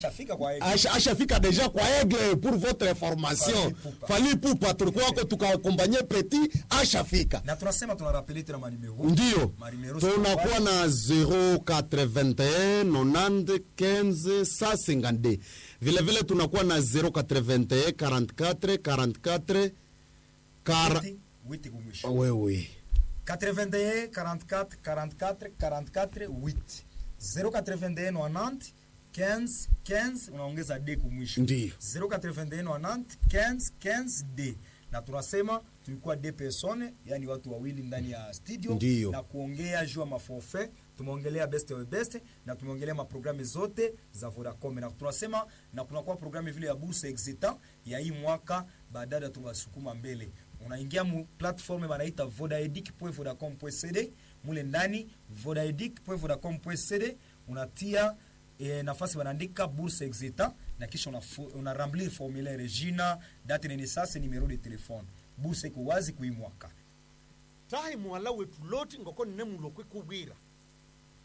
Shafika kwa Aigle. Asha- ashafika deja kwa aigle pour votre information Fally Ipupa. fali pupa tulikuwa wako tukakombanye petit ashafika na tunasema tunarapele tena manimero ndio Manimero tunakuwa sio na 081 90 15 152 vile vile tunakuwa na 081 44 44 kara witi- witi kumwisho wewe 81 44 44 44 8 081 90 15 15 unaongeza d kumwisho Ndiyo. 081 90 15 15 d na tunasema tulikuwa d persone yani watu wawili ndani ya studio Ndiyo. na kuongea juu ya maforfait tumeongelea best of best na tumeongelea maprogramu zote za Vodacom na tunasema na kunakuwa programu vile ya bourse exita ya hii mwaka baadaye tunasukuma mbele unaingia mu platform banaita vodaedic.vodacom.cd mule ndani vodaedic.vodacom.cd unatia e, nafasi wanaandika bourse exita na kisha una, una remplir formulaire jina date de naissance numero de telefone bourse iko wazi kuimwaka tahi muhala wetu loti ngoko nne mulokwe kubwira